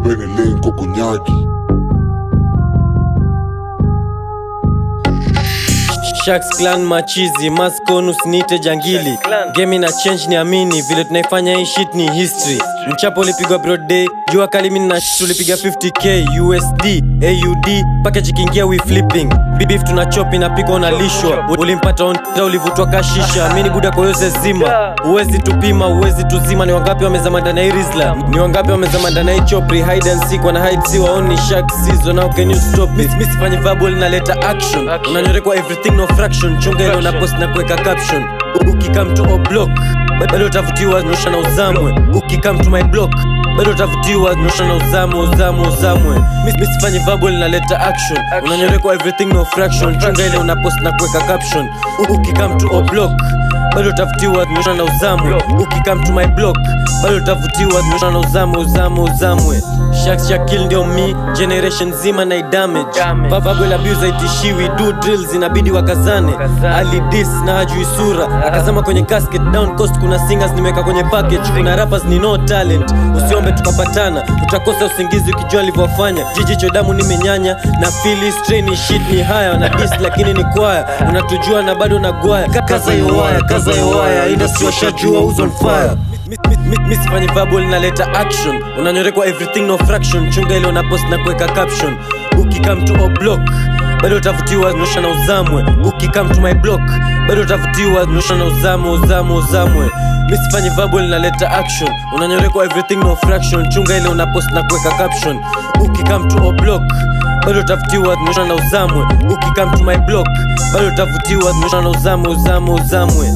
Benelenko kunyagi Sharks clan machizi maskonus nite jangili game na change ni amini vile tunaifanya hii shit ni history mchapo ulipigwa broad day jua kali mimi na shit tulipiga 50k USD AUD package ikiingia we flipping beef tuna chop inapikwa unalishwa ulimpata on ulivutwa kashisha mimi ni buda kwa yose zima uwezi tupima uwezi tuzima ni wangapi wamezama ndani ya hii rizla ni wangapi wamezama ndani ya hii chopri hide and seek wana hide si waoni shark season how can you stop it miss fanye verbal naleta action unanyorekwa everything no fraction chunga ile una post na kuweka caption ukikam to o block bado utavutiwa nyosha na uzamwe ukikam to my block bado utavutiwa nyosha na uzamwe uzamwe uzamwe miss miss fanye verbal naleta action unanyorekwa everything no fraction chunga ile una post na kuweka caption ukikam to o block bado utavutiwa nyosha na uzamwe ukikam to my block bado utavutiwa nyosha na uzamwe uzamwe uzamwe Shaks Shakil ndio mi generation zima na damage Bababel abuse aitishiwi do drills inabidi wakazane Ali dis na hajui sura akazama kwenye casket down coast kuna singers nimeweka kwenye package kuna rappers ni no talent usiombe tukapatana utakosa usingizi ukijua alivyofanya jiji chodamu nimenyanya na fili strain shit ni haya na dis lakini ni kwaya unatujua na bado nagwaya kaza hiyo waya kaza hiyo waya industry washajua who's on fire misifanye verbal naleta action unanyorekwa everything no fraction chunga ile una post na kuweka caption ukikam to o block bado utavutiwa nyosha na uzamwe ukikam to my block bado utavutiwa nyosha na uzamwe uzamwe uzamwe misifanye verbal naleta action unanyorekwa everything no fraction chunga ile una post na kuweka caption ukikam to o block bado utavutiwa nyosha na uzamwe ukikam to my block bado utavutiwa nyosha na uzamwe uzamwe uzamwe